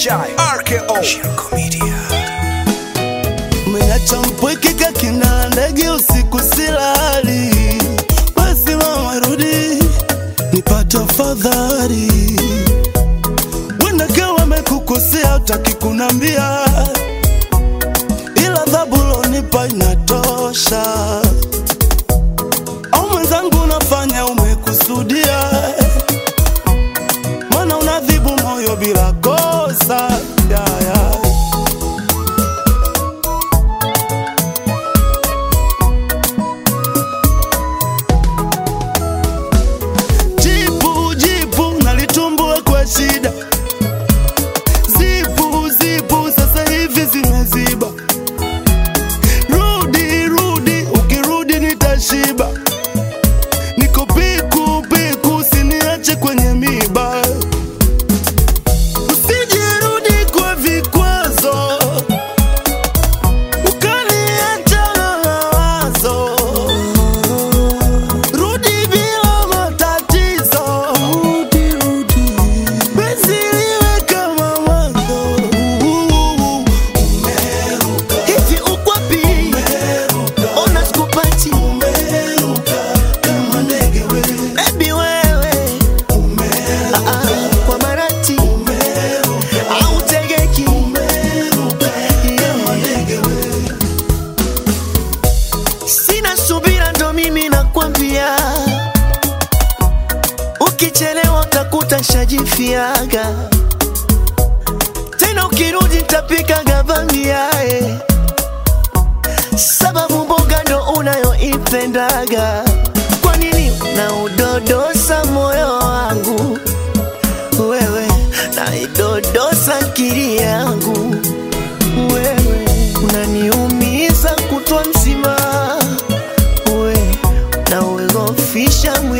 Jai RKO Shirko Media Umeacha mpwekeka kina ndege usiku silali, basi mama rudi nipate fadhali. Wenda kawa wamekukosea utaki kunambia, ila adhabu lonipa inatosha. Au mwenzangu unafanya umekusudia, mana unadhibu moyo bila kosa yeah, yeah. Jipu jipu nalitumbua kwa shida, zipu zipu sasa hivi zimeziba. Rudi rudi, ukirudi nitashiba. Niko piku piku, usiniache kwenye miba. Usijirudi kwa vikwazo, ukaniacha na mawazo. Rudi bila matatizo, rudi rudi, penzi liwe kama mwanzo. Umeruka, hivi uko wapi? Ona sikupati umeruka kama ndege wewe, baby wewe, Ah, ah, kwa marati au tegeki kama ndege wewe. Sina subira ndo mimi nakwambia, ukichelewa utakuta shajifiaga tena, ukirudi nitapika gavamiae, sababu mboga ndo unayoipendaga. Kwa nini unaudodosa moyo wangu wewe, naidodosa akili yangu wewe, unaniumiza kutwa mzima we na uogofisha